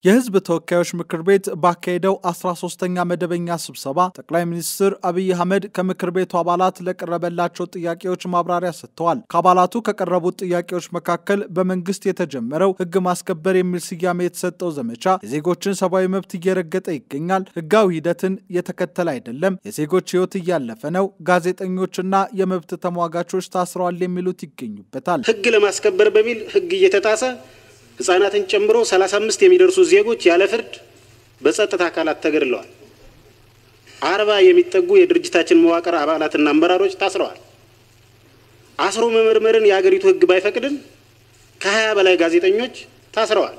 የሕዝብ ተወካዮች ምክር ቤት ባካሄደው 13ኛ መደበኛ ስብሰባ ጠቅላይ ሚኒስትር አብይ አህመድ ከምክር ቤቱ አባላት ለቀረበላቸው ጥያቄዎች ማብራሪያ ሰጥተዋል። ከአባላቱ ከቀረቡት ጥያቄዎች መካከል በመንግስት የተጀመረው ሕግ ማስከበር የሚል ስያሜ የተሰጠው ዘመቻ የዜጎችን ሰብአዊ መብት እየረገጠ ይገኛል፣ ሕጋዊ ሂደትን የተከተለ አይደለም፣ የዜጎች ሕይወት እያለፈ ነው፣ ጋዜጠኞችና የመብት ተሟጋቾች ታስረዋል የሚሉት ይገኙበታል። ሕግ ለማስከበር በሚል ሕግ እየተጣሰ ህጻናትን ጨምሮ 35 የሚደርሱ ዜጎች ያለ ፍርድ በጸጥታ አካላት ተገድለዋል። አርባ የሚጠጉ የድርጅታችን መዋቅር አባላትና አመራሮች ታስረዋል። አስሮ መመርመርን የሀገሪቱ ህግ ባይፈቅድም ከሀያ በላይ ጋዜጠኞች ታስረዋል።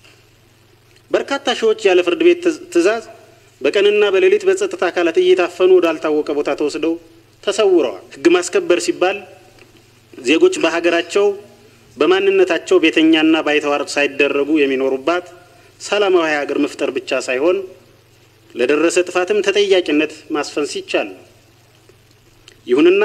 በርካታ ሺዎች ያለ ፍርድ ቤት ትዕዛዝ በቀንና በሌሊት በጸጥታ አካላት እየታፈኑ ወዳልታወቀ ቦታ ተወስደው ተሰውረዋል። ህግ ማስከበር ሲባል ዜጎች በሀገራቸው በማንነታቸው ቤተኛና ባይተዋር ሳይደረጉ የሚኖሩባት ሰላማዊ ሀገር መፍጠር ብቻ ሳይሆን ለደረሰ ጥፋትም ተጠያቂነት ማስፈን ሲቻል ነው። ይሁንና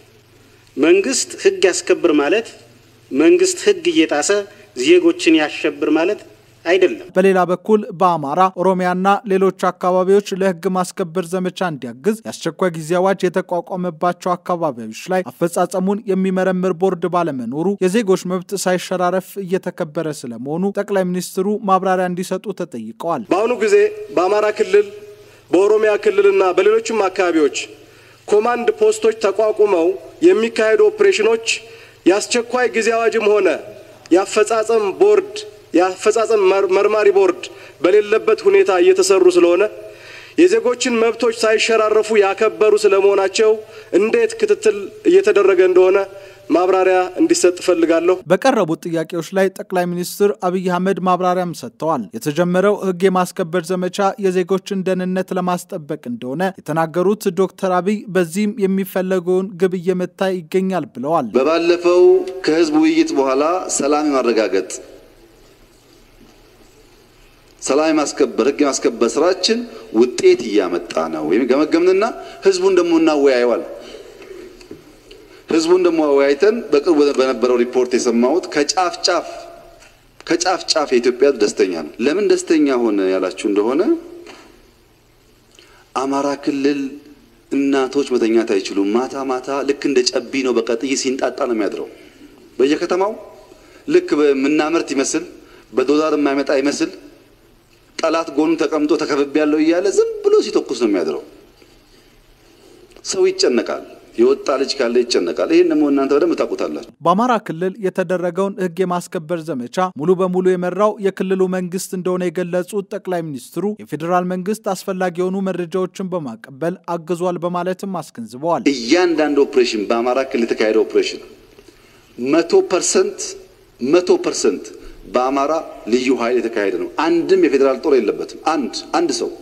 መንግስት ህግ ያስከብር ማለት መንግስት ህግ እየጣሰ ዜጎችን ያሸብር ማለት አይደለም። በሌላ በኩል በአማራ ኦሮሚያና ሌሎች አካባቢዎች ለህግ ማስከበር ዘመቻ እንዲያግዝ የአስቸኳይ ጊዜ አዋጅ የተቋቋመባቸው አካባቢዎች ላይ አፈጻጸሙን የሚመረምር ቦርድ ባለመኖሩ የዜጎች መብት ሳይሸራረፍ እየተከበረ ስለመሆኑ ጠቅላይ ሚኒስትሩ ማብራሪያ እንዲሰጡ ተጠይቀዋል። በአሁኑ ጊዜ በአማራ ክልል፣ በኦሮሚያ ክልልና በሌሎችም አካባቢዎች ኮማንድ ፖስቶች ተቋቁመው የሚካሄዱ ኦፕሬሽኖች የአስቸኳይ ጊዜ አዋጅም ሆነ የአፈጻጸም ቦርድ የአፈጻጸም መርማሪ ቦርድ በሌለበት ሁኔታ እየተሰሩ ስለሆነ የዜጎችን መብቶች ሳይሸራረፉ ያከበሩ ስለመሆናቸው እንዴት ክትትል እየተደረገ እንደሆነ ማብራሪያ እንዲሰጥ እፈልጋለሁ። በቀረቡት ጥያቄዎች ላይ ጠቅላይ ሚኒስትር አብይ አህመድ ማብራሪያም ሰጥተዋል። የተጀመረው ህግ የማስከበር ዘመቻ የዜጎችን ደህንነት ለማስጠበቅ እንደሆነ የተናገሩት ዶክተር አብይ በዚህም የሚፈለገውን ግብ እየመታ ይገኛል ብለዋል። በባለፈው ከህዝብ ውይይት በኋላ ሰላም የማረጋገጥ ሰላም የማስከበር ህግ የማስከበር ስራችን ውጤት እያመጣ ነው ወይም ገመገምንና ህዝቡን ደግሞ እናወያየዋል። ህዝቡን ደግሞ አወያይተን በቅርቡ በነበረው ሪፖርት የሰማሁት ከጫፍ ጫፍ ከጫፍ ጫፍ የኢትዮጵያ ደስተኛ ነው። ለምን ደስተኛ ሆነ ያላችሁ እንደሆነ አማራ ክልል እናቶች መተኛት አይችሉም። ማታ ማታ ልክ እንደ ጨቢ ነው፣ በቃ ጥይት ሲንጣጣ ነው የሚያድረው በየከተማው ልክ በምናመርት ይመስል በዶላር የማይመጣ ይመስል ጠላት ጎኑ ተቀምጦ ተከብቤ ያለው እያለ ዝም ብሎ ሲተኩስ ነው የሚያድረው። ሰው ይጨነቃል። የወጣ ልጅ ካለ ይጨነቃል። ይህን ደግሞ እናንተ በደንብ ታውቁታላችሁ። በአማራ ክልል የተደረገውን ህግ የማስከበር ዘመቻ ሙሉ በሙሉ የመራው የክልሉ መንግስት እንደሆነ የገለጹት ጠቅላይ ሚኒስትሩ የፌዴራል መንግስት አስፈላጊ የሆኑ መረጃዎችን በማቀበል አግዟል በማለትም አስገንዝበዋል። እያንዳንዱ ኦፕሬሽን በአማራ ክልል የተካሄደ ኦፕሬሽን መቶ ፐርሰንት መቶ ፐርሰንት በአማራ ልዩ ኃይል የተካሄደ ነው። አንድም የፌዴራል ጦር የለበትም። አንድ አንድ ሰው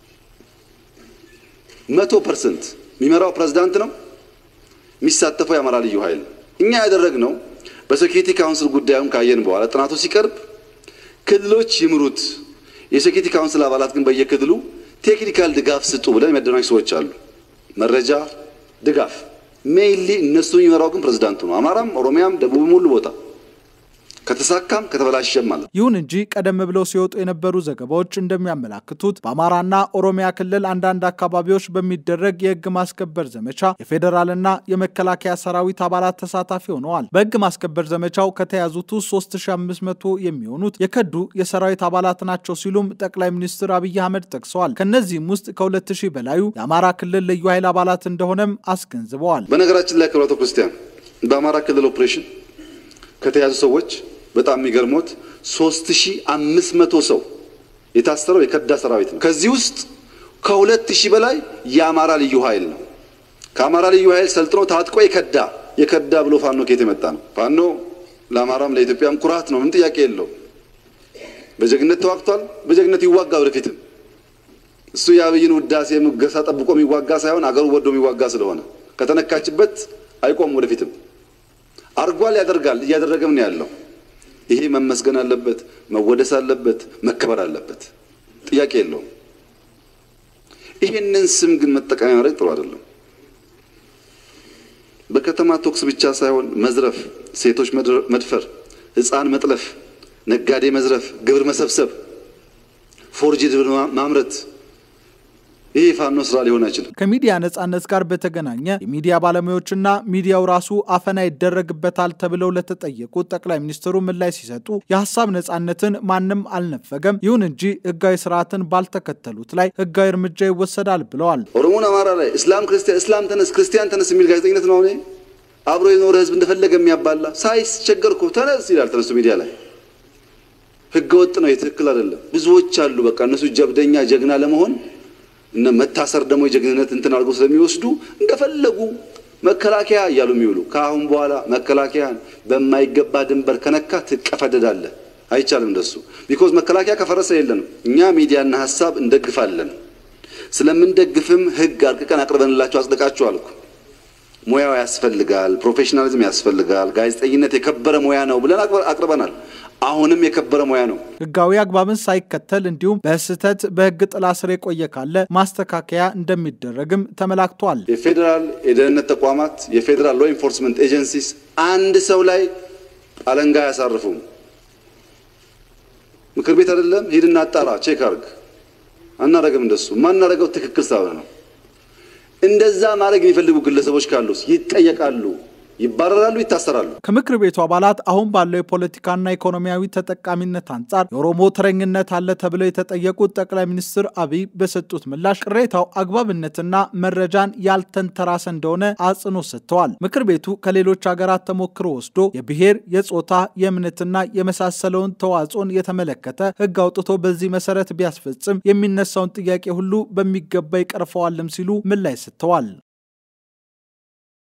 መቶ ፐርሰንት የሚመራው ፕሬዝዳንት ነው። የሚሳተፈው የአማራ ልዩ ኃይል እኛ ያደረግነው በሴኪሪቲ ካውንስል ጉዳዩን ካየን በኋላ ጥናቱ ሲቀርብ ክልሎች ይምሩት፣ የሴኪሪቲ ካውንስል አባላት ግን በየክልሉ ቴክኒካል ድጋፍ ስጡ ብለን የሚያደናጅ ሰዎች አሉ። መረጃ ድጋፍ ሜይንሊ እነሱ የሚመራው ግን ፕሬዝዳንቱ ነው። አማራም፣ ኦሮሚያም፣ ደቡብም ሁሉ ቦታ ከተሳካም ከተበላሸም ማለት። ይሁን እንጂ ቀደም ብለው ሲወጡ የነበሩ ዘገባዎች እንደሚያመላክቱት በአማራና ኦሮሚያ ክልል አንዳንድ አካባቢዎች በሚደረግ የህግ ማስከበር ዘመቻ የፌዴራልና የመከላከያ ሰራዊት አባላት ተሳታፊ ሆነዋል። በህግ ማስከበር ዘመቻው ከተያዙት ውስጥ 3500 የሚሆኑት የከዱ የሰራዊት አባላት ናቸው ሲሉም ጠቅላይ ሚኒስትር አብይ አህመድ ጠቅሰዋል። ከእነዚህም ውስጥ ከ2000 በላዩ የአማራ ክልል ልዩ ኃይል አባላት እንደሆነም አስገንዝበዋል። በነገራችን ላይ ክብራቶ ክርስቲያን በአማራ ክልል ኦፕሬሽን ከተያዙ ሰዎች በጣም የሚገርሞት 3500 ሰው የታሰረው የከዳ ሰራዊት ነው። ከዚህ ውስጥ ከሁለት ሺህ በላይ የአማራ ልዩ ኃይል ነው። ከአማራ ልዩ ኃይል ሰልጥኖ ታጥቆ የከዳ የከዳ ብሎ ፋኖ ከየት የመጣ ነው? ፋኖ ለአማራም ለኢትዮጵያም ኩራት ነው። ምን ጥያቄ የለው። በጀግነት ተዋግቷል። በጀግነት ይዋጋ ወደፊትም። እሱ የአብይን ውዳሴ ሙገሳ ጠብቆ የሚዋጋ ሳይሆን አገሩ ወዶ የሚዋጋ ስለሆነ ከተነካችበት አይቆም ወደፊትም አርጓል፣ ያደርጋል፣ እያደረገም ነው ያለው። ይሄ መመስገን አለበት፣ መወደስ አለበት፣ መከበር አለበት። ጥያቄ የለውም። ይሄንን ስም ግን መጠቀሚያ ማድረግ ጥሩ አይደለም። በከተማ ቶክስ ብቻ ሳይሆን መዝረፍ፣ ሴቶች መድፈር፣ ሕፃን መጥለፍ፣ ነጋዴ መዝረፍ፣ ግብር መሰብሰብ ፎርጅድ ማምረት ይህ የፋኖ ስራ ሊሆን አይችልም። ከሚዲያ ነጻነት ጋር በተገናኘ የሚዲያ ባለሙያዎችና ሚዲያው ራሱ አፈና ይደረግበታል ተብለው ለተጠየቁት ጠቅላይ ሚኒስትሩ ምላሽ ሲሰጡ የሀሳብ ነጻነትን ማንም አልነፈገም፣ ይሁን እንጂ ህጋዊ ስርዓትን ባልተከተሉት ላይ ህጋዊ እርምጃ ይወሰዳል ብለዋል። ኦሮሞን አማራ ላይ እስላም ክርስቲያን እስላም ተነስ ክርስቲያን ተነስ የሚል ጋዜጠኝነት ነው። አሁን አብሮ የኖረ ህዝብ እንደፈለገ የሚያባላ ሳይስቸገር እኮ ተነስ ይላል ተነስቶ ሚዲያ ላይ ህገ ወጥ ነው። የትክክል አይደለም። ብዙዎች አሉ። በቃ እነሱ ጀብደኛ ጀግና ለመሆን እነ መታሰር ደግሞ የጀግንነት እንትን አድርገው ስለሚወስዱ እንደፈለጉ መከላከያ እያሉ የሚውሉ ከአሁን በኋላ መከላከያን በማይገባ ድንበር ከነካ ትቀፈደዳለህ። አይቻልም እንደሱ። ቢኮዝ መከላከያ ከፈረሰ የለንም። እኛ ሚዲያና ሀሳብ እንደግፋለን። ስለምንደግፍም ህግ አርቅቀን አቅርበንላቸው አጽድቃችሁ አልኩ። ሙያው ያስፈልጋል፣ ፕሮፌሽናሊዝም ያስፈልጋል፣ ጋዜጠኝነት የከበረ ሙያ ነው ብለን አቅርበናል። አሁንም የከበረ ሙያ ነው። ህጋዊ አግባብን ሳይከተል እንዲሁም በስህተት በህግ ጥላ ስር የቆየ ካለ ማስተካከያ እንደሚደረግም ተመላክቷል። የፌዴራል የደህንነት ተቋማት የፌዴራል ሎ ኢንፎርስመንት ኤጀንሲስ አንድ ሰው ላይ አለንጋ አያሳርፉም። ምክር ቤት አይደለም ሂድና አጣራ፣ ቼክ አርግ። አናረግም። እንደሱ ማናረገው ትክክል ሳይሆን ነው። እንደዛ ማድረግ የሚፈልጉ ግለሰቦች ካሉስ ይጠየቃሉ፣ ይባረራሉ፣ ይታሰራሉ። ከምክር ቤቱ አባላት አሁን ባለው የፖለቲካና ኢኮኖሚያዊ ተጠቃሚነት አንጻር የኦሮሞ ተረኝነት አለ ተብለው የተጠየቁት ጠቅላይ ሚኒስትር አብይ በሰጡት ምላሽ ቅሬታው አግባብነትና መረጃን ያልተንተራሰ እንደሆነ አጽንኦት ሰጥተዋል። ምክር ቤቱ ከሌሎች ሀገራት ተሞክሮ ወስዶ የብሔር፣ የጾታ፣ የእምነትና የመሳሰለውን ተዋጽኦን የተመለከተ ህግ አውጥቶ በዚህ መሰረት ቢያስፈጽም የሚነሳውን ጥያቄ ሁሉ በሚገባ ይቀርፈዋልም ሲሉ ምላሽ ሰጥተዋል።